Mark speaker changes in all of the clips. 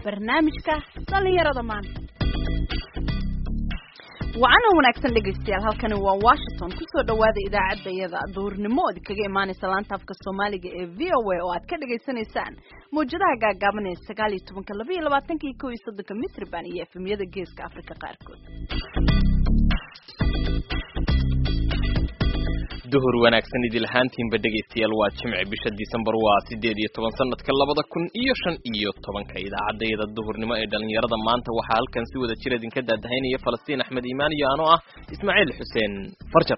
Speaker 1: barnaamijka dhallinyarada maanta wacana wanaagsan dhegaystayaal halkani waa washington kusoo dhawaada idaacadda iyada duurnimo ood kaga imaanaysa laanta afka soomaaliga ee v o a oo aad ka dhagaysanaysaan mawjadaha gaagaaban ee sagaal iyo tobanka laba iyo labaatanka iyo kow iyo soddonka mitrban iyo efemyada geeska afrika qaarkood
Speaker 2: duhur wanaagsan idil ahaantiinba dhegaystayaal waa jimce bisha disembar waa sideed iyo toban sanadka labada kun iyo shan iyo tobanka idaacadayada duhurnimo ee dhalinyarada maanta waxaa halkan si wada jir idinka daadahaynaya falastiin axmed iimaan iyo anoo ah ismaaciil xuseen farjar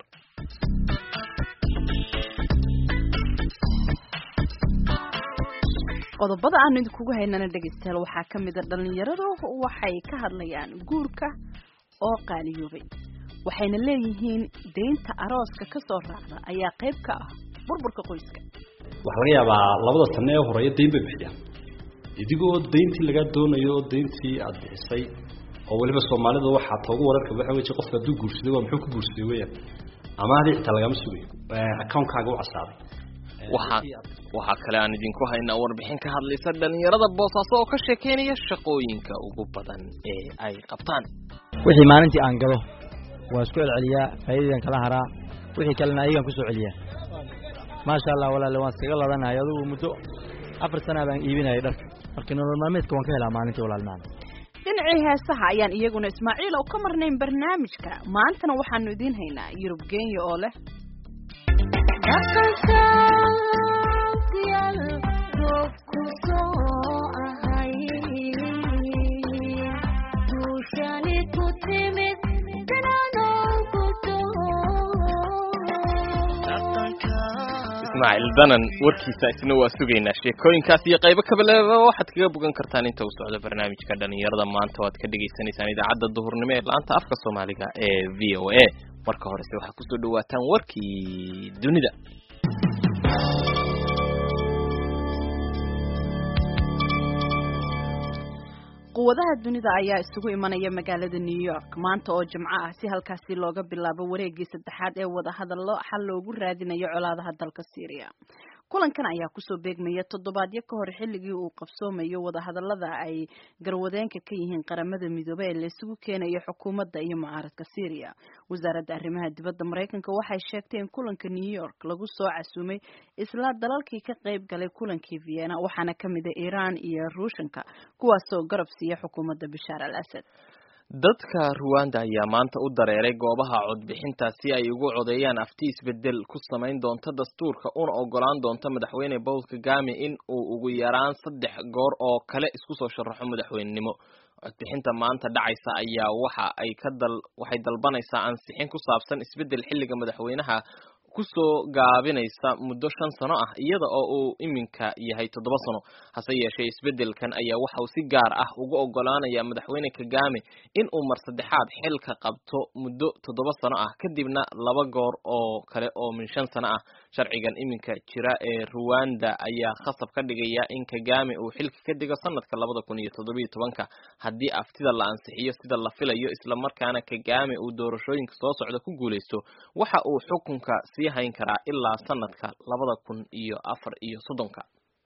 Speaker 1: qodobada aanu idinkugu haynana dhegaystayaal waxaa ka mid a dhalinyaradu waxay ka hadlayaan guurka oo qaaliyoobay waxayna leeyihiin deynta arooska ka soo raacda ayaa qayb ka ah burburka qoyska
Speaker 3: waxaa laga yaabaa labada sano ee horeeya dayn bay bixiyaan idigoo dayntii lagaa doonayo oo dayntii aada bixisay oo weliba soomaalida waxaa toogu wararka waxa wey qofka hadduu guursaday waa muxuu ku guursaday weyaan ama adii xitaa lagama sugayo account-kaaga u casaaday
Speaker 2: waxaa waxaa kale aan idinku haynaa warbixin ka hadlaysa dhalinyarada boosaaso oo ka sheekeynaya shaqooyinka ugu badan ee ay qabtaan
Speaker 4: wixii maalintii aan galo waa isku celceliyaa faa'iidadan kala haraa wixii kalena ayagaan kusoo celiyaa maasha allah walaale waan iskaga ladanahay adugu muddo afar sanaa baan iibinayay dharka marka nolol maalmeedka waan ka helaa maalintii walaal macana
Speaker 1: dhinacii heesaha ayaan iyaguna ismaaciil oo ka marnayn barnaamijka maantana waxaanu idiin haynaa yurub kenya oo leh
Speaker 2: ismaaciil danan warkiisa isna waa sugaynaa sheekooyinkaas iyo qaybo kabaleba waxaad kaga bogan kartaan inta uu socdo barnaamijka dhalinyarada maanta o aad ka dhagaysanaysaan idaacadda duhurnimo ee laanta afka soomaaliga ee v o a marka horese waxaad kusoo dhawaataan warkii dunida
Speaker 1: quwadaha dunida ayaa isugu imanaya magaalada new york maanta oo jimco ah si halkaasi looga bilaabo wareegii saddexaad ee wadahadallo xal loogu raadinayo colaadaha dalka syria kulankan ayaa kusoo beegmaya toddobaadyo ka hor xilligii uu qabsoomayo wadahadallada ay garwadeenka ka yihiin qaramada midoobey ee laysugu keenayo xukuumadda iyo mucaaradka syria wasaaradda arrimaha dibadda maraykanka waxay sheegtay in kulanka new york lagu soo casuumay isla dalalkii ka qayb galay kulankii vienna waxaana ka mid a iiraan iyo ruushanka kuwaasoo garab siiya xukuumadda bashaar al asad
Speaker 2: dadka ruwanda ayaa maanta u dareeray goobaha codbixinta si ay ugu codeeyaan afti isbedel ku samayn doonta dastuurka una ogolaan doonta madaxweyne paul kagame in uu ugu yaraan saddex goor oo kale isku soo sharaxo madaxweynenimo codbixinta maanta dhacaysa ayaa waxa ay ka dal waxay dalbanaysaa ansixin ku saabsan isbedel xilliga madaxweynaha kusoo gaabinaysa muddo shan sano ah iyada oo uu iminka yahay toddoba sano hase yeeshee isbedelkan ayaa waxa uu si gaar ah ugu ogolaanaya madaxweyne kagame in uu mar saddexaad xilka qabto muddo toddoba sano ah kadibna laba goor oo kale oo min shan sano ah sharcigan iminka jira ee ruwanda ayaa khasab ka dhigaya in kagame uu xilka ka digo sanadka labada kun iyo toddobiyo tobanka haddii aftida la ansixiyo sida la filayo islamarkaana kagame uu doorashooyinka soo socda ku guuleysto waxa uu xukunka sii hayn karaa ilaa sanadka labada kun iyo afar iyo soddonka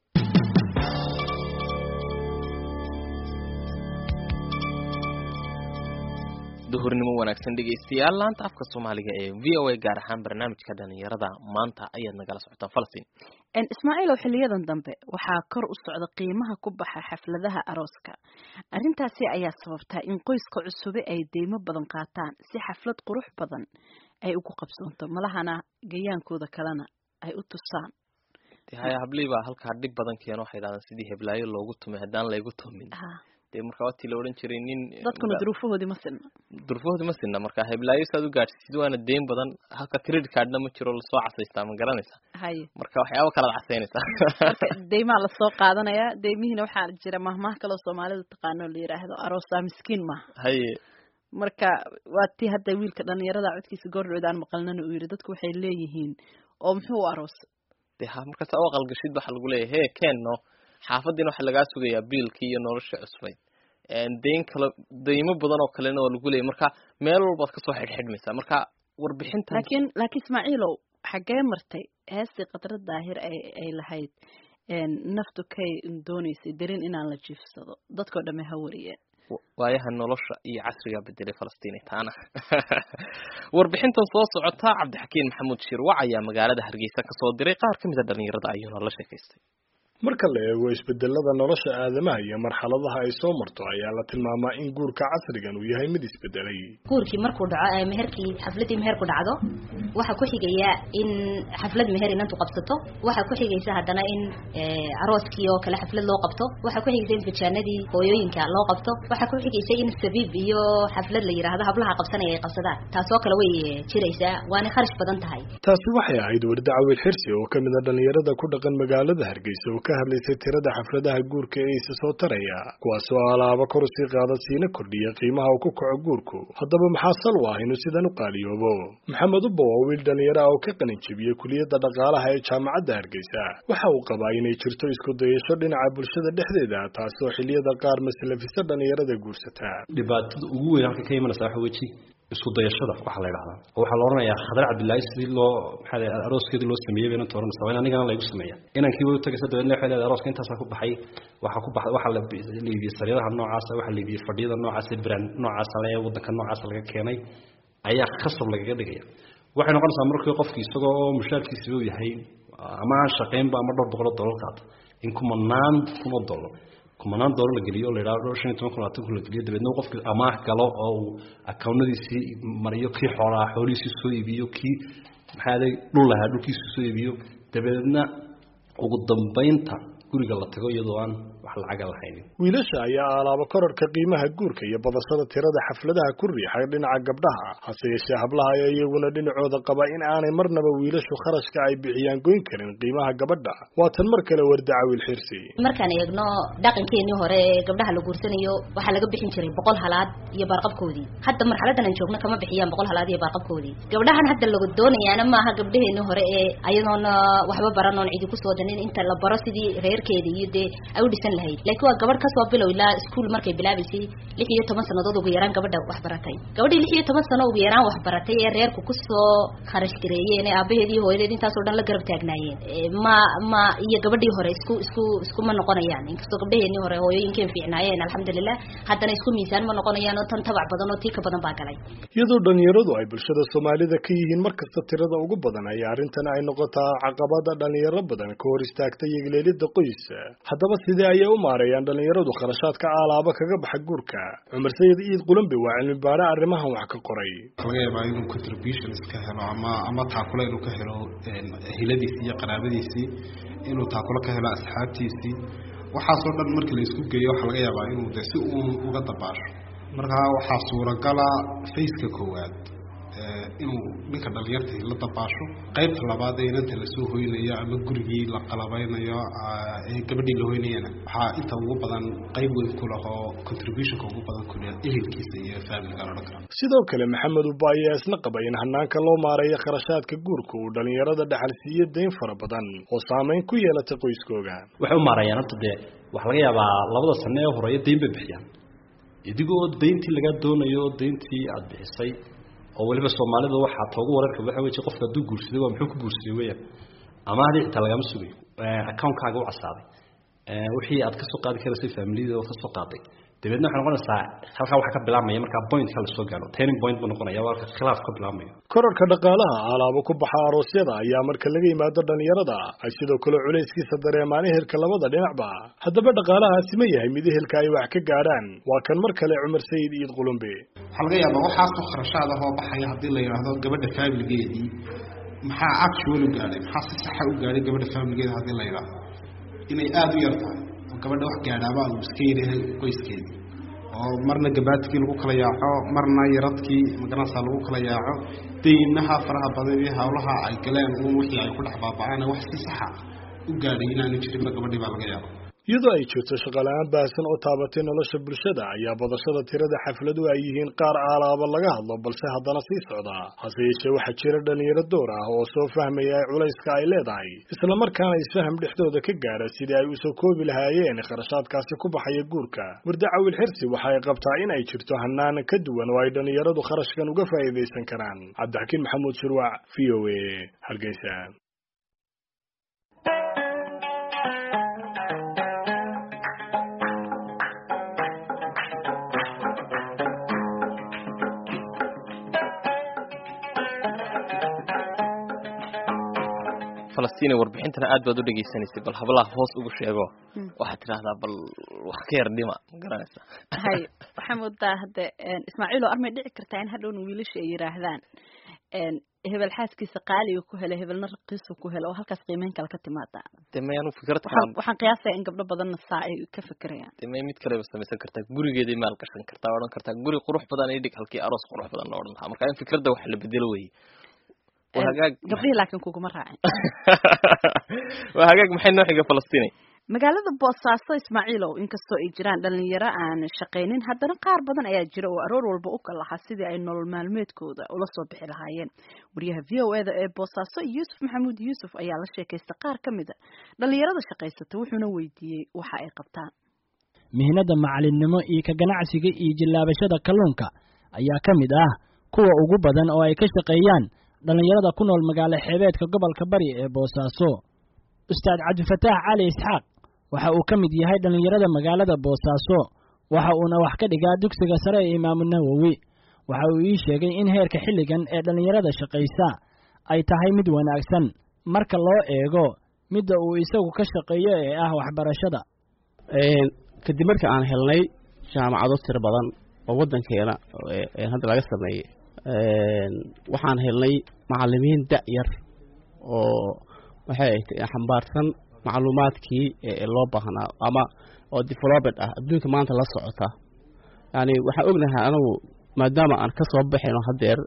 Speaker 2: duhurnimo wanaagsan dhegaystayaal laanta afka soomaaliga ee v o a gaar ahaan barnaamijka dhalinyarada maanta ayaad nagala socotaan falastiin
Speaker 1: ismaaciil oo xiliyadan dambe waxaa kor u socda qiimaha ku baxa xafladaha arooska arrintaasi ayaa sababtaa in qoyska cusube ay deymo badan qaataan si xaflad qurux badan ay ugu qabsoonto malahana gayaankooda kalena ay u tusaan
Speaker 2: haya hablii baa halkaa dhib badan keeno waxay dhahdaan sidii heblaayo loogu tumay haddaan laygu tumin dee marka watii la odhan jiray nin
Speaker 1: dadkuna duruufahoodii ma sinna
Speaker 2: duruufahoodii ma sinna marka heblaayo saad u gaadhsiid waana deyn badan halka credit cardna ma jiro lasoo casaystaa ma garanaysa
Speaker 1: haye
Speaker 2: marka waxyaaba kalaad casaynaysaa
Speaker 1: marka deymaa lasoo qaadanayaa deymihiina waxaa jira mahmaah kaloo soomaalida taqaano la yidhaahdo aroosaa miskiin maaha
Speaker 2: haye
Speaker 1: marka waa tii hadda wiilka dhalinyarada codkiisa goordhood aan maqalnana uu yidhi dadku waxay leeyihiin oo muxuu u aroos
Speaker 2: de ha markaas u aqalgashid waxaa lagu leeyahay he keenno xaafadiina waxaa lagaa sugayaa biilkii iyo nolosha cusbayd deyn kale deymo badan oo kalena waa lagu leeyay marka meel walbaad kasoo xidhxidhmaysaa marka warbixintan
Speaker 1: laakiin laakiin ismaaciilow xaggee martay heestii khadra daahir ay ay lahayd naftu kay doonaysay darin inaan la jiifsado dadkao dhamme ha wariyeen
Speaker 2: waayaha nolosha iyo casriga bedelay falastiini taana warbixintan soo socota cabdixakiin maxamuud shirwac ayaa magaalada hargeysa kasoo diray qaar ka mid a dhalinyarada ayuuna la sheekaystay
Speaker 5: marka la eego isbedelada nolosha aadamaha iyo marxaladaha ay soo marto ayaa la tilmaamaa in guurka casrigan uu yahay mid isbedelay
Speaker 6: guurkii markuu dhaco meherkii xafladii meherku dhacdo waxaa ku xigaya in xaflad meher inantu qabsato waxaa ku xigaysa haddana in arooskii oo kale xaflad loo qabto waxaa ku xigaysa in bajaanadii hooyooyinka loo qabto waxaa ku xigaysa in sabiib iyo xaflad la yidhaahdo hablaha qabsanaya ay qabsadaan taasoo kale way jiraysaa waana kharash badan tahay
Speaker 5: taasi waxay ahayd warda cawil xirsi oo kamid a dhalinyarada ku dhaqan magaalada hargeysa oo ka hadlaysay tirada xafladaha guurka ee isa soo taraya kuwaasoo alaaba kor usii qaada siina kordhiya qiimaha uu ku kaco guurku haddaba maxaa sal u ah inuu sidan u qaaliyoobo maxamed ubba waa wiil dhalinyaro ah oo ka qalin jebiyey kuliyadda dhaqaalaha ee jaamacadda hargeysa waxa uu qabaa inay jirto isku dayasho dhinaca bulshada dhexdeeda taasoo xiliyada qaar maslafisa dhalinyarada guursata
Speaker 3: dhibaatada ugu weyn halka ka imanaysa waxa weji isku dayashada waxaa la yidhahdaa oo waxaa la odhanayaa khadar cabdillaahi sidii loo maxaa la arooskeedii loo sameeyey bayna tooranaysa waa in anigana laygu sameeya inankii way u tagaysa dabeedna waxay leedahay arooska intaasaa ku baxay waxaa ku baxay waxaa la iibiyey sariiraha noocaasa waxaa la iibiyey fadhiyada noocaasa brand noocaasa le waddanka noocaasa laga keenay ayaa khasab lagaga dhigaya waxay noqonaysaa markii qofkii isagoo mushaarkiisiba u yahay ama aan shaqaynba ama dhowr boqol oo dollar qaata in kumanaan kun oo dollar kumanaan doolar la geliyo o la yidhahdo shan iyo toban kun labaatan kun la geliyo dabeedna qofkii amaah galo oo uu akawnadiisii mariyo kii xoolaha xoolihiisii soo iibiyo kii maxaaday dhul lahaa dhulkiisii soo iibiyo dabeedna ugu dambaynta guriga la tago iyadoo aan wax lacaga lahaynin
Speaker 5: wiilasha ayaa alaaba korarka qiimaha guurka iyo badashada tirada xafladaha ku riixay dhinaca gabdhaha hase yeeshee hablaha ayaa iyaguna dhinacooda qaba in aanay marnaba wiilashu kharashka ay bixiyaan goyn karin qiimaha gabadha waa tan mar kale wardaca wiil xirsi
Speaker 6: markaan eegno dhaqankeenii hore ee gabdhaha la guursanayo waxaa laga bixin jiray boqol halaad iyo baarqabkoodii hadda marxaladan aan joogno kama bixiyaan boqol halaad iyo baarqabkoodii gabdhahan hadda lagu doonayaana maaha gabdhaheenii hore ee ayadoona waxba baranoon cidi kusoo danin inta la baro sidii reerkeeda iyo dee ay u dhisan lahayd laakiin waa gabadh kasoo bilow ilaa iskuol markay bilaabaysay lix iyo toban sanadood ugu yaraan gabadha wax baratay gabadhii lix iyo toban sano ugu yaraan wax baratay ee reerku kusoo kharash gareeyeen ee aabaheed iyo hooyadeed intaasoo dhan la garab taagnaayeen ma ma iyo gabadhii hore isku isku iskuma noqonayaan inkastoo gabdhaheenii hore hooyooyinkeen fiicnaayeen alxamdulilah haddana isku miisaan ma noqonayaan oo tan tabac badan oo tii ka badan baa galay
Speaker 5: iyadoo dhalinyaradu ay bulshada soomaalida ka yihiin markasta tirada ugu badan ayaa arrintan ay noqotaa caqabada dhalinyaro badan ka hor istaagta yegleelida qoys haddaba sidee ayay u maareeyaan dhalinyaradu kharashaadka aalaaba kaga baxa guurka cumar sayid iid qulambe waa cilmi baare arrimahan wax ka qoray
Speaker 7: laga yaabaa inuu contributions ka helo ama ama taakula inuu ka helo hiladiisii iyo qaraabadiisii inuu taakulo ka helo asxaabtiisii waxaasoo dhan markii la isku geeyo waxaa laga yaabaa inuu de si uun uga dabaasho markaa waxaa suuragala faceka koowaad inuu ninka dhalinyartii la dabaasho qaybta labaad ee inanta lasoo hoynayo ama gurigii la qalabeynayo ee gabadhii la hoynayana waxaa inta ugu badan qayb weyn ku lahoo contributionka ugu badan ku leh ehelkiisa iyo familiga la odhan kara
Speaker 5: sidoo kale maxamed uba ayaa isna qaba in hanaanka loo maareeyo kharashaadka guurka uu dhalinyarada dhexal siiyo dayn fara badan oo saameyn ku yeelata qoyskooga
Speaker 3: waxay u maareeyaan horta dee waxaa laga yaabaa labada sano ee horeeya dayn bay bixiyaan idigoo dayntii lagaa doonayo dayntii aada bixisay oo weliba soomaalida waxaa toogu wararka waxa weeye qofka hadduu guursaday waa muxuu ku guursaday weeyaan ama hadii xitaa lagama sugayo account-kaaga u casaaday wixii aad ka soo qaadi karaysay familiyada oo ka soo qaaday dabeedna waxay noqonaysaa halkaa waxaa ka bilaabmaya markaa pointka lasoo gaaro turning point buu noqonaya waa khilaaf ka bilaabmayo
Speaker 5: korarka dhaqaalaha alaabo ku baxa aroosyada ayaa marka laga yimaado dhalinyarada ay sidoo kale culayskiisa dareemaan ehelka labada dhinacba haddaba dhaqaalahaasi ma yahay mid ehelka ay wax ka gaadhaan waa kan mar kale cumar sayid iid qulumbe
Speaker 7: waxaa laga yaabaa waxaasoo kharashaad ahoo baxaya haddii la yidhaahdo gabadha familigeedii maxaa actual u gaadhay maxaa si saxa u gaadhay gabadha familigeeda haddii la yidhaahdo inay aada u yar tahay oo gabadha wax gaadhaaba uu iska yidhahay qoyskeedii oo marna gabaatkii lagu kala yaaco marna yaradkii magaranaysaa lagu kala yaaco deynaha faraha badan iyo hawlaha ay galeen uun wixii ay ku dhex baaba'aan wax si saxa u gaadhay inaanu jirinba gabadhii baa laga yaaba
Speaker 5: iyadoo ay jirto shaqala-aan baahsan oo taabatay nolosha bulshada ayaa badashada tirada xafladu ay yihiin qaar aalaaba laga hadlo balse haddana sii socda hase yeeshee waxaa jira dhalinyaro door ah oo soo fahmaya culayska ay leedahay islamarkaana isfaham dhexdooda ka gaara sidii ay usoo koobi lahaayeen kharashaadkaasi ku baxaya guurka wardacawil xirsi waxa ay qabtaa in ay jirto hanaan ka duwan oo ay dhalinyaradu kharashkan uga faa'iidaysan karaan cabdixakiin maxamuud shirwac v o a hargeysa
Speaker 2: falastiin warbixintana aad baad u dhegaysanaysay bal hablaha hoos ugu sheego waxaad tidhaahdaa bal wax ka yar dhima ma garanaysa
Speaker 1: hay waxaa moodaa hadde ismaaciil oo armay dhici kartaa in hadhowna wiilasha ay yidhaahdaan hebel xaaskiisa qaaliga ku hela hebelna raqiisa ku hela oo halkaas qiimeyn kale ka timaada
Speaker 2: de may anu fikrad
Speaker 1: waxaan waxaan qiyaasaya in gabdho badanna saa ay ka fekerayaan
Speaker 2: de may mid kaleba samaysan kartaa gurigeeday maal gashan kartaa odhan kartaa guri qurux badan ii dhig halkii aroos qurux badan la odhan lahaa marka in fikradda wax la bedelo weye waa hagaag
Speaker 1: gabdhihii laakiin kuguma raacin
Speaker 2: waa hagaag maxay noo xiga falastiinay
Speaker 1: magaalada boosaaso ismaaciilow inkastoo ay jiraan dhalinyaro aan shaqaynin haddana qaar badan ayaa jira oo aroor walba u kalahaa sidii ay nolol maalmeedkooda ula soo bixi lahaayeen wariyaha v o eda ee boosaaso yuusuf maxamuud yuusuf ayaa la sheekaystay qaar ka mid a dhalinyarada shaqaysata wuxuuna weydiiyey waxa ay qabtaan
Speaker 8: mihnada macalinimo iyo ka ganacsiga iyo jillaabashada kalluunka ayaa ka mid ah kuwa ugu badan oo ay ka shaqeeyaan dhalinyarada ku nool magaalo xeebeedka gobolka bari ee boosaaso ustaad cabdifataax cali isxaaq waxa uu ka mid yahay dhallinyarada magaalada boosaaso waxa uuna wax ka dhigaa dugsiga sare ee imaamu nawowi waxa uu ii sheegay in heerka xilligan ee dhallinyarada shaqaysa ay tahay mid wanaagsan marka loo eego midda uu isagu ka shaqeeyo ee ah waxbarashada
Speaker 9: kadib marka aan helnay jaamacado tiro badan oo waddankeena hadda laga sameeyey waxaan helnay macallimiin da-yar oo waxay xambaarsan macluumaadkii loo baahnaa ama oo developed ah adduunka maanta la socota yani waxaan ognahay anagu maadaama aan ka soo baxayno haddeer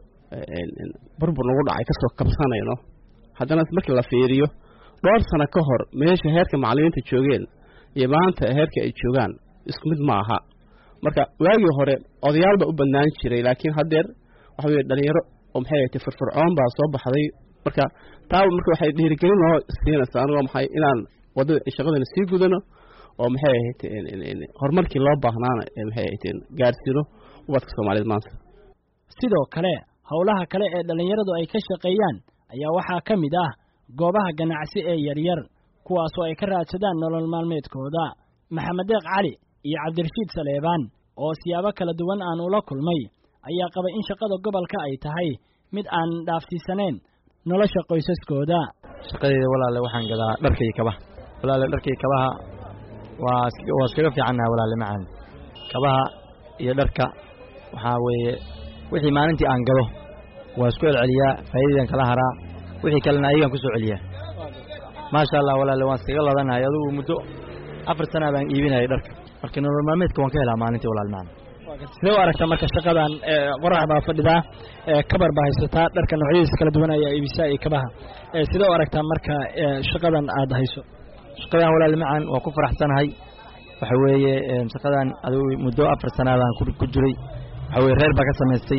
Speaker 9: burbur nagu dhacay kasoo kabsanayno haddana markii la fiiriyo dhowr sano ka hor meesha heerka macallimiinta joogeen iyo maanta heerka ay joogaan isku mid ma aha marka waagii hore odayaal baa u badnaan jiray laakiin haddeer waxa weye dhalinyaro oo maxay ahaytay firfircoon baa soo baxday marka taa marka waxay dhiirigelin noo siinaysaa anigo maxay inaan wadada shaqadana sii gudano oo maxay ahayd horumarkii loo baahnaana maxay ahayd gaarsiino ubadka soomaaliyeed maanta
Speaker 8: sidoo kale howlaha kale ee dhallinyaradu ay ka shaqeeyaan ayaa waxaa ka mid ah goobaha ganacsi ee yaryar kuwaasoo ay ka raadsadaan nolol maalmeedkooda maxamed deeq cali iyo cabdirashiid saleebaan oo siyaabo kala duwan aan ula kulmay ayaa qabay in shaqada gobolka ay tahay mid aan dhaafsiisanayn nolosha qoysaskooda
Speaker 4: shaqadeeda walaale waxaan gadaa dharka iyo kabaha walaale dharka iyo kabaha waa waa iskaga fiicannaha walaale macaan kabaha iyo dharka waxaa weeye wixii maalintii aan gado waa isku celceliyaa faa'iidadan kala haraa wixii kalena ayagaan ku soo celiyaa maasha allah walaale waan iskaga ladanahay adugu muddo afar sana baan iibinayay dharka marka nolol maalmeedka waan ka helaa maalintii walaal macaan
Speaker 8: sidee u aragtaa marka shaqadan qorax baa fadhidaa kabar baa haysataa dharka noocyadiisa kala duwan ayaa iibisaa iyo kabaha sidee u aragtaa marka shaqadan aad hayso
Speaker 4: shaqadan walaal macaan waa ku faraxsanahay waxa weeye shaqadan adigu muddo afar sanaadaan ku jiray waxa weye reer baa ka samaystay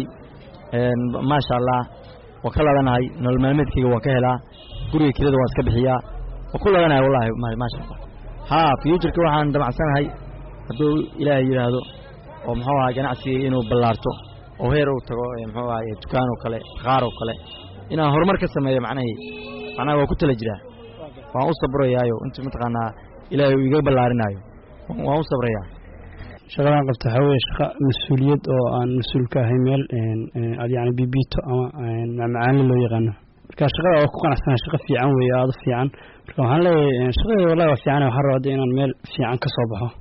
Speaker 4: maasha allah waan ka ladanahay nolol maalmeedkayga waan ka helaa guriga kirada waan iska bixiyaa waan ku ladanahay wallahi maasha allah haa futureka waxaan damacsanahay hadduu ilaahay yidhaahdo oo muxuu ahay ganacsiga inuu ballaarto oo heer uu tago muxuu ahay dukaan oo kale qaar oo kale inaan horumar ka sameeyo macnahii macnaha waa ku tala jiraa waan u sabrayaayo inta mataqaanaa ilaahay uu iga ballaarinaayo waan u sabrayaa
Speaker 10: shaqadaan qabta waxaa weeye shaqa mas-uuliyad oo aan mas-uul ka ahay meel yani bibito ama macmacaanle loo yaqaano marka shaqada waa ku qanacsana shaqa fiican weeye aada u fiican marka waxaan leeyahay shaqadeeda wallahi waa fiican waxaan rabaa inaan meel fiican ka soo baxo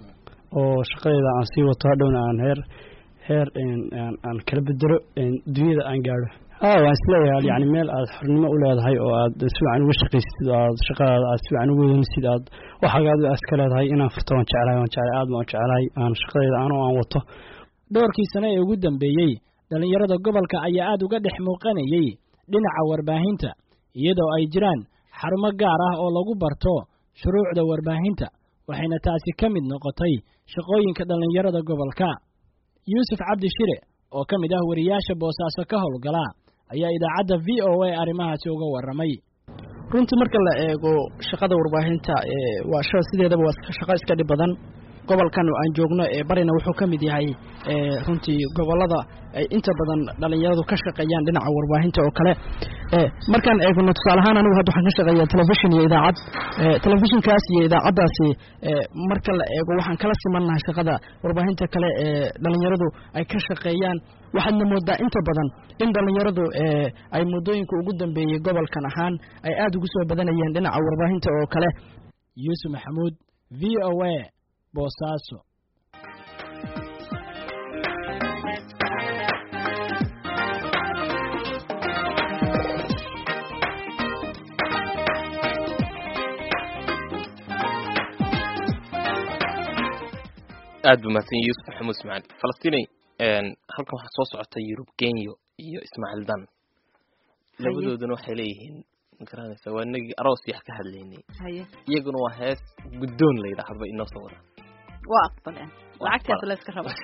Speaker 10: oo shaqadeeda aan sii wato hadhowna aan heer heer aan kala bedelo dunyada aan gaadho ha waan isleeyahay yani meel aad xornimo u leedahay oo aad si wacan uga shaqaysid oo aad shaqadaada aad si wacan uga wadansid aad waxagaad iska leedahay inaan furto waan jeclahay waan jeclahay aad baan jeclahay aan shaqadeeda anoo aan wato
Speaker 8: dhowrkii sane ee ugu dambeeyey dhallinyarada gobolka ayaa aad uga dhex muuqanayey dhinaca warbaahinta iyadoo ay jiraan xarumo gaar ah oo lagu barto shuruucda warbaahinta waxayna taasi ka mid noqotay shaqooyinka dhallinyarada gobolka yuusuf cabdi shire oo ka mid ah wariyaasha boosaaso ka howlgala ayaa idaacadda v o a arrimahaasi uga warramay
Speaker 11: runtii marka la eego shaqada warbaahinta waa shada sideedaba waa shaqo iska dhib badan
Speaker 8: gobolkan aan joogno ee barina wuxuu ka mid yahay runtii gobolada ay inta badan dhalinyaradu ka shaqeeyaan dhinaca warbaahinta oo kale markaan eegno tusaale ahaan anigu hadda waxaan ka shaqeeyaa telefishin iyo idaacad telefishinkaas iyo idaacaddaasi marka la eego waxaan kala simannahay shaqada warbaahinta kale ee dhalinyaradu ay ka shaqeeyaan waxaadna moodaa inta badan in dhalinyaradu ay muddooyinka ugu dambeeyey gobolkan ahaan ay aada ugu soo badanayeen dhinaca warbaahinta oo kale yuusuf maxamuud v o a boosaaso
Speaker 2: aad buu mahadsan yahay yuusuf maxamuud ismaaciil falastiney halkan waxaa soo socota yurub kenyo iyo ismaaciil dan labadooduna waxay leeyihiin magaranaysa waa inagii aroos yax ka hadlaynay iyaguna waa hees guddoon la yidhaahdo inoo soo wadaan
Speaker 1: waa aqbaleen lacagtaas la iska raba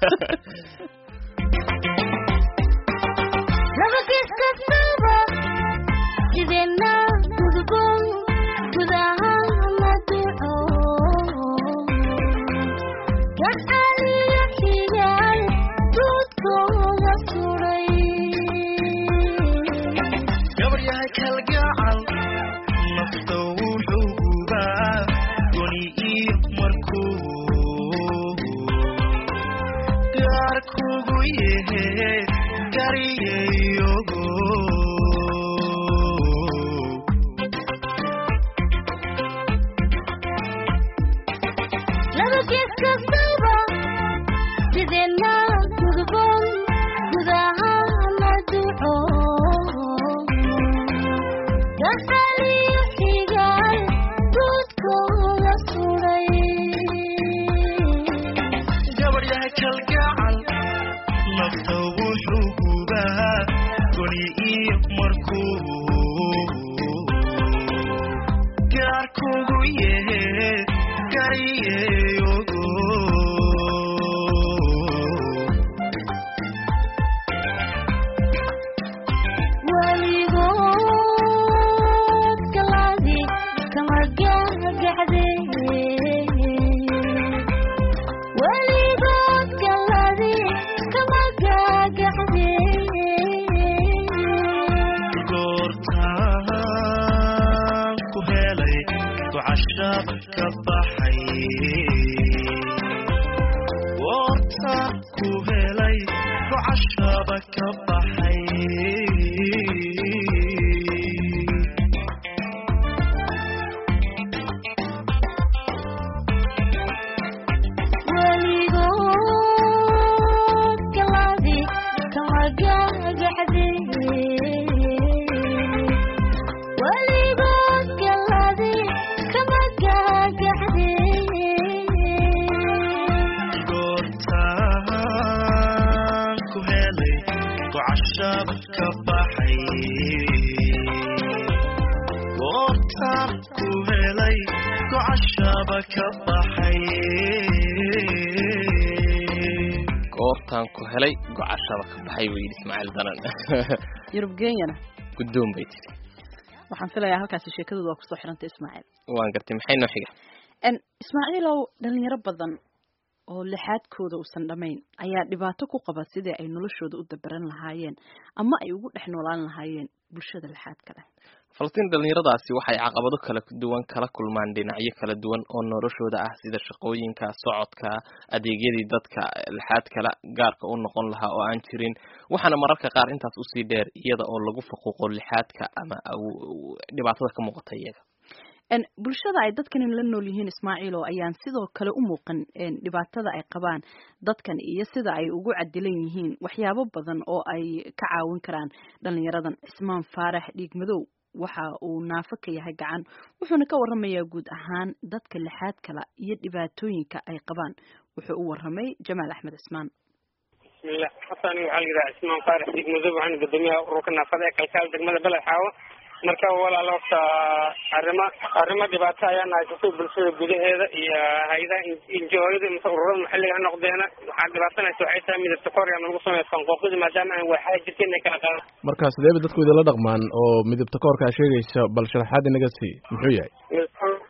Speaker 2: goortaan ku helay gocashada ka baxay buu yidhi ismaaciil danan
Speaker 1: yurub kenyana
Speaker 2: guddoon bay tiri
Speaker 1: waxaan filayaa halkaasi sheekadooda waa kusoo xirantay ismaaciil
Speaker 2: waan gartay maxay noo xiga
Speaker 1: ismaaciilow dhalinyaro badan oo lixaadkooda uusan dhammayn ayaa dhibaato ku qaba sidii ay noloshooda u dabaran lahaayeen ama ay ugu dhex noolaan lahaayeen bulshada lixaadka leh
Speaker 2: falastiin dhalinyaradaasi waxay caqabado kala duwan kala kulmaan dhinacyo kala duwan oo noloshooda ah sida shaqooyinka socodka adeegyadii dadka lixaad kala gaarka u noqon lahaa oo aan jirin waxaana mararka qaar intaas usii dheer iyada oo lagu faquuqo lixaadka ama dhibaatada ka muuqata iyaga
Speaker 1: bulshada ay dadkani la nool yihiin ismaaciilo ayaan sidoo kale u muuqan dhibaatada ay qabaan dadkan iyo sida ay ugu cadilan yihiin waxyaabo badan oo ay ka caawin karaan dhalinyaradan cismaan faarax dhiig madow waxa uu naafo ka yahay gacan wuxuuna ka waramayaa guud ahaan dadka lixaad kala iyo dhibaatooyinka ay qabaan wuxuu u waramay jamaal axmed cismaan
Speaker 11: bismillah xasan waxaa la yidhaha cismaan faarax dhiig madow waxaan gudoomiyaha ururka naafada ee kalkaal degmada beled xaawo marka walaal horta arrimo arrimo dhibaato ayaan haysatay bulshada gudaheeda iyo hay-adaha injihooyada mise ururada maxalliga ha noqdeena waxaa dhibaatanaysa waxay tahay midabta korea lagu sameeyo fanqooqida maadaama aan waaxaa jirta inay kala qaadaan
Speaker 12: marka sidee ba dadku idinla dhaqmaan oo midabta koorkaa sheegaysa bal sharaxaad inaga sii muxuu yahay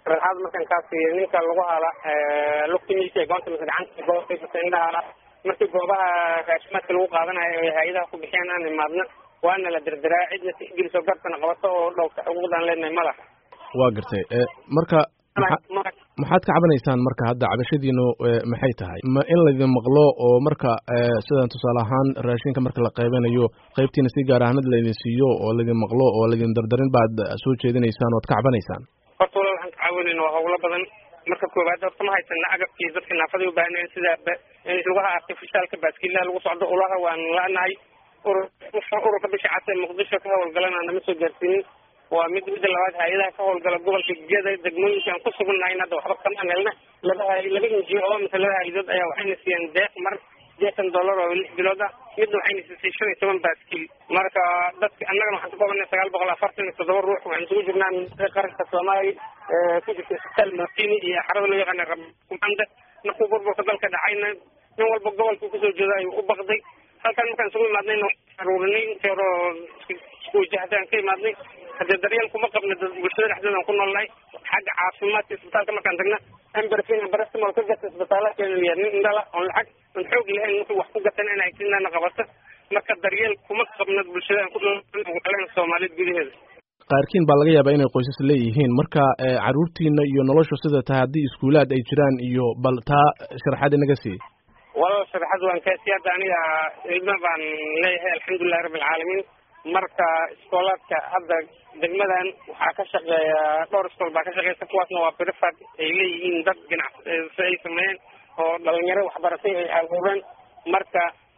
Speaker 11: sharaxaad markaan kaa siiyo ninka lagu hala lugtimiisa ee goonta mise gacanta goobta indhaha markii goobaha raashimaadka lagu qaadanayo ee hay-adaha ku bixiyaan aan imaadna waana la derderaa cidna tixgeliso gartana qabato oo dhowrta xuquuqdaan leenahay ma laha
Speaker 12: waa gartay marka maxaad ka cabanaysaan marka hadda cabashadiinu maxay tahay ma in laydin maqlo oo marka sidan tusaale ahaan raashinka marka la qaybanayo qaybtiina si gaar ahanad laydin siiyo oo laydin maqlo oo laydin dardarin baad soo jeedinaysaan oad ka cabanaysaan
Speaker 11: horta walaal waxaan ka caawinayna waa howlo badan marka koowaad horta ma haysana agabkii dadka naafada u baahneen sida lugaha artificialka baaskiilaha lagu socdo ulaha waan la-nahay urur ururka bisha cas ee muqdisho ka howlgalana nama soo gaarsiinin waa mid midda labaad hay-adaha ka howlgala gobolka geda degmooyinka aan ku sugannahay hadda waxba kamaan helna laba hay laba inji oo mise laba hay-adood ayaa waxayna siiyeen deeq mar deetan dollar oo lix bilood ah midna waxayna siisay shan iyo toban baaskiil marka dadka annagana waxaan ka koobannay sagaal boqol afartan iyo toddoba ruux waxaan isugu jirnaa midada qaranka soomaaliya ku jirta isbitaal martini iyo xarada loo yaqaana rabkumanda markuu burburka dalka dhacayna nin walba gobolka kusoo jeeda ayuu u baqday halkaan markaan isugu imaadnayna aruurinay intii hore oo isku wajahadaan ka imaadnay haddee daryeel kuma qabna bulshada dhexdeeda aan ku noolnahay xagga caafimaadka isbitaalka markaan tagna amberfin barastimol ka gata isbitaala keena nin indhala oon lacag oon xoog lahayn wuxuu wax ku gatan in haysinana qabato marka daryeel kuma qabna bulshada aan ku noolnahay soomaaliyeed gudaheeda
Speaker 12: qaarkiin baa laga yaabaa inay qoysas leeyihiin marka caruurtiina iyo noloshu sida tahay haddii iskuulaad ay jiraan iyo bal taa sharaxaad inaga sii
Speaker 11: walaal sharaxad waan kaasi hadda aniga ilma baan leeyahay alxamdulilahi rabbi alcaalamiin marka iskoolaadka hadda degmadan waxaa ka shaqeeya dhowr iskool baa ka shaqeysa kuwaasna waa brifad ay leeyihiin dad ganacsi ay sameeyeen oo dhalinyaro waxbaratay ay abuureen marka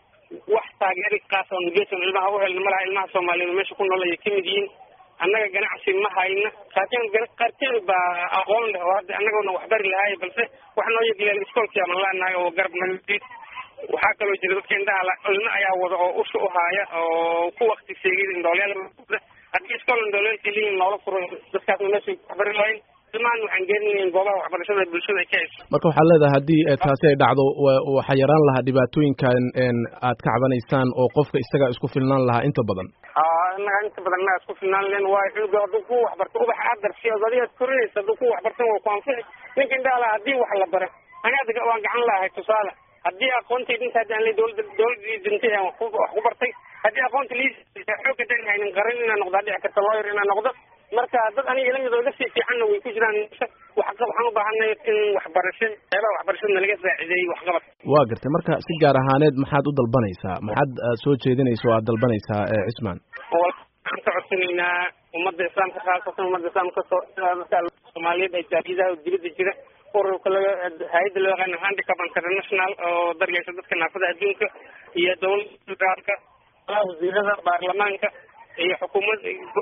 Speaker 11: wax taageeri kaas oon geeson ilmaha u helna malaha ilmaha soomaaliyeed meesha ku nool ayay kamid yihiin annaga ganacsi ma hayna qaarkeen qaarkeen baa aqoon leh oo hadda annagona waxbari lahaay balse wax noo yegleen iskoolkii ama laanahay oo garab naga waxaa kaloo jira dadka indhaha ilmo ayaa wada oo usha u haaya oo ku wakti seegay indhoolyaal haddii iskool indhoolyaelka liin loola furo dadkaasna meesha waxbari lahayn ilmahan waxaan geeninayn goobaha waxbarashada bulshada ay ka hayso
Speaker 12: marka waxaad leedahay haddii taasi ay dhacdo waxaa yaraan lahaa dhibaatooyinkan aad ka cabanaysaan oo qofka isaga isku filnaan lahaa inta badan
Speaker 11: innaga inta badan innaga isku filnaan len waayo cunuga hadduu ku waxbarto ubax aad darsiyo adigaad korinaysa hadduu ku waxbartan waa ku anfici ninka indhaha laha haddii wax la bara aniga waan gacan lahay tusaale haddii aqoontayda inta hadda aan le dowlada dowladii dintay aan wax ku bartay haddii aqoonta lii xoogga dan haynin qaran inaan noqdo dhici karta lawyer inaan noqdo marka dad aniga ila mid oo iga sii fiicanna way ku jiraan waxaan u baahanay in waxbarasho qeybaha waxbarashadana laga saacideeyey waxqabad
Speaker 12: waa gartay marka si gaar ahaaneed maxaad u dalbanaysaa maxaad soo jeedinaysa oo aad dalbanaysaa cismaan
Speaker 11: waxaan ka codsanaynaa ummadda islaamka khaasatan ummadda islaamka soomaaliyeed ay jaariyadaha oo dibadda jira ururka laga hay-adda loo yaqaano handicap international oo daryeesha dadka naafada adduunka iyo dowladda federaalka wasiirada baarlamaanka iyo xukuumad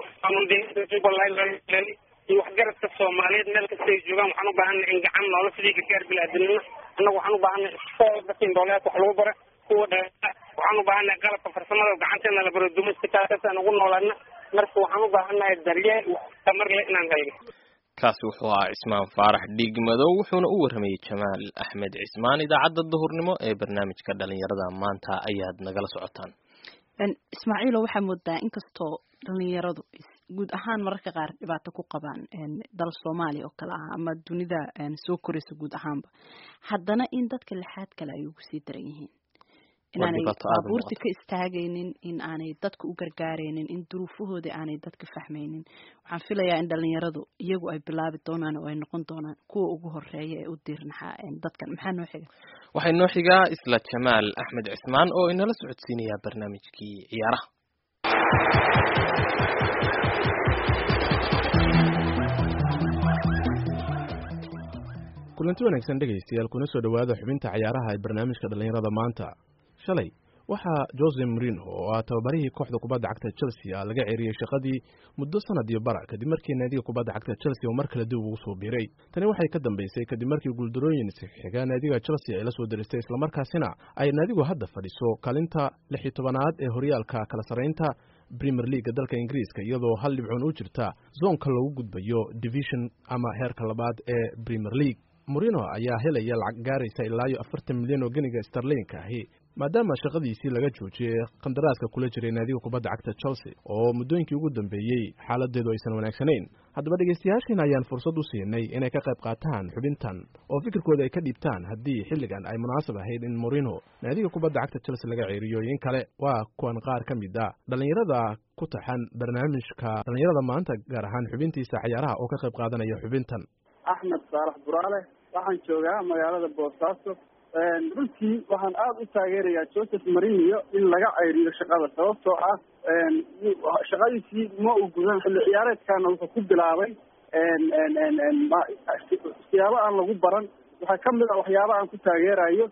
Speaker 11: jubbaland iyo waxgaradka soomaaliyeed meel kasta ay joogaan waxaan u baahanay in gacan noola fidii gargaar bilaadanimo annagu waxaan u baahanay iskool dadka indhoolyaadka wax lagu bara kuwa dha waxaan u baahanay qalabka farsamada oo gacanteena la baro dumaskataasaan ugu noolaana marka waxaan u baahanahay daryeel tamar leh inaan hayno
Speaker 2: kaasi wuxuu ahaa cismaan faarax dhiig madow wuxuuna u warramayey jamaal axmed cismaan idaacadda duhurnimo ee barnaamijka dhalinyarada maanta ayaad nagala socotaan
Speaker 1: ismaaciilo waxaa moodaa inkastoo dhalinyaradu guud ahaan mararka qaar dhibaato ku qabaan dal soomaaliya oo kale ah ama dunida soo koraysa guud ahaanba haddana in dadka lixaad kale ay ugu sii daran yihiin inaanay baabuurta ka istaagaynin in aanay dadka u gargaaraynin in duruufahooda aanay dadka fahmaynin waxaan filayaa in dhalinyaradu iyagu ay bilaabi doonaan oo ay noqon doonaan kuwa ugu horeeya ee u diirnaxaa dadkan maxaa noo xiga
Speaker 2: waxay noo xigaa isla jamaal axmed cismaan oo inala socodsiinayaa barnaamijkii ciyaaraha
Speaker 12: kulanti wanaagsan dhegaystayaal kuna soo dhowaada xubinta cayaaraha ee barnaamijka dhallinyarada maanta shalay waxaa jose marino oo ah tababarihii kooxda kubadda cagta chelsea laga ceeriyey shaqadii muddo sanad iyo bara kadib markii naadiga kubadda cagta chelsea oo mar kale dib ugu soo biiray tani waxay ka dambeysay kadib markii guuldarooyin xiga naadiga chelsea ay la soo diristay islamarkaasina ay naadigu hadda fadhiso kaalinta lix iyo tobanaad ee horyaalka kala sarreynta premier leaga dalka ingiriiska iyadoo hal dhibcoon u jirta zoonka lagu gudbayo division ama heerka labaad ee premier league morino ayaa helaya lacag gaaraysa ilaa iyo afartan milyan oo geniga starlinka ahi maadaama shaqadiisii laga joojiyey qandaraaska kula jiray naadiga kubadda cagta chelsea oo muddooyinkii ugu dambeeyey xaaladeedu aysan wanaagsanayn haddaba dhegaystayaashiina ayaan fursad u siinay inay ka qayb qaataan xubintan oo fikirkooda ay ka dhiibtaan haddii xilligan ay munaasab ahayd in morino naadiga kubadda cagta chelsea laga ceeriyo in kale waa kuwan qaar ka mid a dhallinyarada ku taxan barnaamijka dhallinyarada maanta gaar ahaan xubintiisa cayaaraha oo ka qayb qaadanaya xubintan
Speaker 13: axmed saalax buraale waxaan joogaa magaalada boosaaso runtii waxaan aada u taageerayaa joseph marinio in laga ceyriyo shaqada sababtoo ah shaqadiisii ma uu gudan xilli ciyaareedkaana wuxuu ku bilaabay siyaabo aan lagu baran waxaa kamid a waxyaaba aan ku taageerayo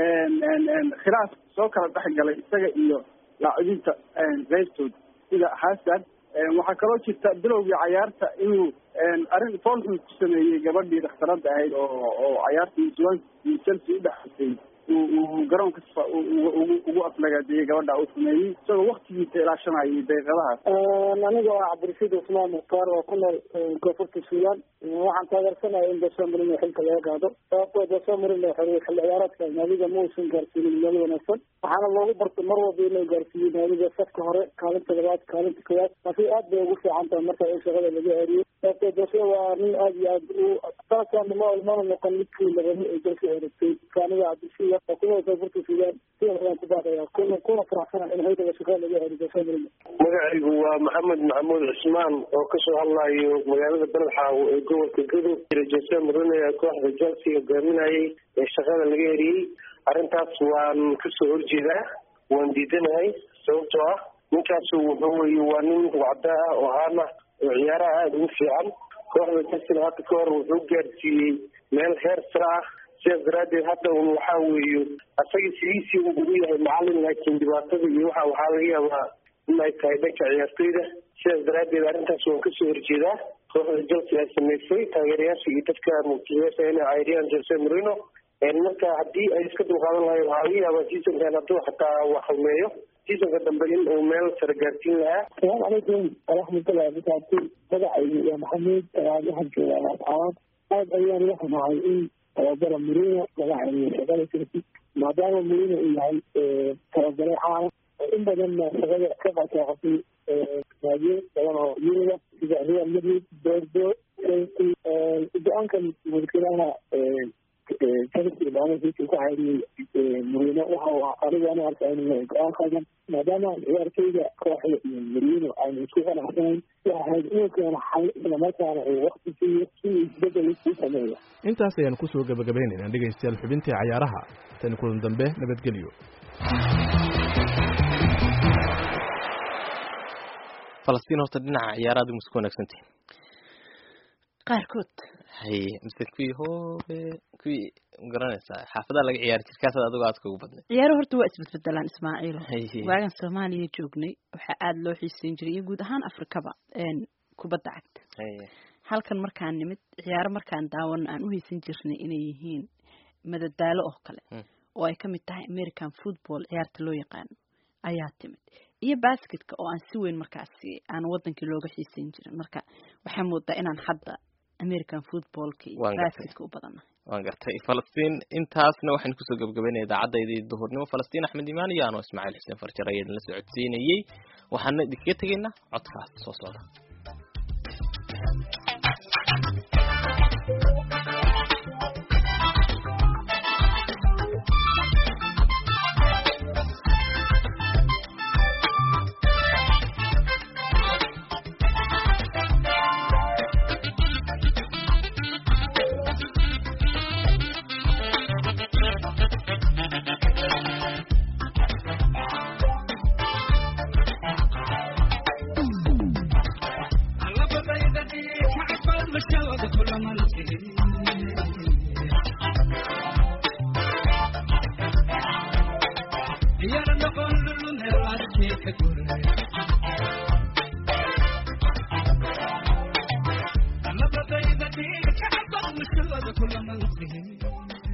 Speaker 13: khilaaf soo kala dhexgalay isaga iyo laacibiinta qaybtooda sida xasan waxaa kaloo jirta bilowgii cayaarta inuu arrin foolxun ku sameeyey gabadhii dhakhtarada ahayd oo oo cayaartii swan iyo chelsea udhexaysay uu garoonka ugu aflagaadeeyey gabadha uu sameeyey isagoo waktigiisa ilaashanayay daqiiqadahaas
Speaker 14: aniga waa cabdirashiid cusmaan mukhtaar oo ku nool koonfurta suudaan waxaan taageersanaya in jose marino xilka laga qaado sababtoo jose marino xilli ciyaareedka naadiga ma uusan gaarsiinin meel wanaagsan waxaana loogu bartay mar walba inuu gaarsiiyo naadiga safka hore kaalinta labaad kaalinta koowaad taasi aad bay ugu fiican tahay marka in shaqada laga ceriyo sababtoo jose waa nin aad iyo aad u sanadkan ma mana noqon midkii labani ee jelse eragtay kaaniga cabdishiida oo ku nool koonfurta suudaan sidan ayaan ku baaqaya kuna kuna faraxsana in xilka shaqada laga ceriyo jose marino
Speaker 15: magacaygu waa maxamed maxamuud cusmaan oo kasoo hadlayo magaalada beledxaawo ee gobolka gadow jira jose marino ee kooxda chelsea hogaaminayay ee shaqada laga eriyey arrintaas waan kasoo horjeedaa waan diidanahay sababtoo ah ninkaasu wuxuu weye waa nin wacda ah oo haana oo ciyaaraha aada ugu fiican kooxda chelsea hadda ka hor wuxuu gaarsiiyey meel heer sare ah sidaas daraaddeed hadda un waxaa weeye asaga sidiisii uu ugu yahay macalin laakiin dhibaatada iyo waxa waxaa laga yaabaa in ay tahay dhanka ciyaartoyda sidaas daraaddeed arrintaas waan kasoo horjeedaa kooxda chelsea ay samaysay taageerayaasha iyo dadka muqtisiyaasha inay cayriyaan jose marino marka haddii ay iska dulqaadan lahayn waxaa laga yaabaa seasonkan hadduu xataa wax halmeeyo seasonka dambe in uu meel sare gaarsiin lahaa
Speaker 14: asalaamu calaykum waraxmatullahi wabarakaatu magacaygu waa maxamuud waxaan joogaa laascaanood aad ayaan la xumahay in tababara marino laga celiyo shaqada chelsea maadaama marino uu yahay tababare caana in badanna shaqada ka qataaqatay naadiyo badan oo yuruba sida real madrid bordo go-aankan mulkilaha chelsea maamulkiisa ku cayriyey marino waxa uu aniga ana arkaa inuu yahay go-aan qaldan maadaama ciyaarteyda kooxda iyo marino aynu isku qanacsanayn waxa ahayd inuu keeno xal islamarkaana uu wakti siiyo si uu isbedel u sameeyo
Speaker 12: intaas ayaan kusoo gabagabaynaynaa dhegaystayaal xubintii cayaaraha tani kulan dambe nabadgelyo
Speaker 2: falastiin horta dhinaca ciyaaraad muska wanaagsantihin
Speaker 1: qaarkood
Speaker 2: haye mise kuwii hoobe kuwii magaranaysaa xaafadaha laga ciyaari jir kaasad adigo aadka ugu badnay
Speaker 1: ciyaaro horta waa isbedbedelaan ismaaciilo
Speaker 2: Haye.
Speaker 1: waagan soomaaliya joognay waxaa aada loo xiiseyn jiray iyo guud ahaan afrikaba een, kubadda cagta
Speaker 2: haye
Speaker 1: halkan markaan nimid ciyaaro markaan daawan aan u haysan jirnay inay yihiin madadaalo oo kale
Speaker 2: Mm.
Speaker 1: oo ay ka mid tahay american football ciyaarta loo yaqaano ayaa timid iyo basketka oo aan si weyn markaasi aan wadankii looga xiiseyn jirin marka waxaa moodaa inaan hadda american footballka iyo
Speaker 2: Waan gartay.
Speaker 1: basketka u badanahay
Speaker 2: waan gartay falastiin intaasna waxaynu kusoo gabagabaynaya idaacaddaydii duhurnimo falastiin axmed imaan iyo anoo ismaaciil xuseen farjar ayaa idinla socodsiinayey waxaana idinkaga tegaynaa codkaas soo socda
Speaker 16: Thank you.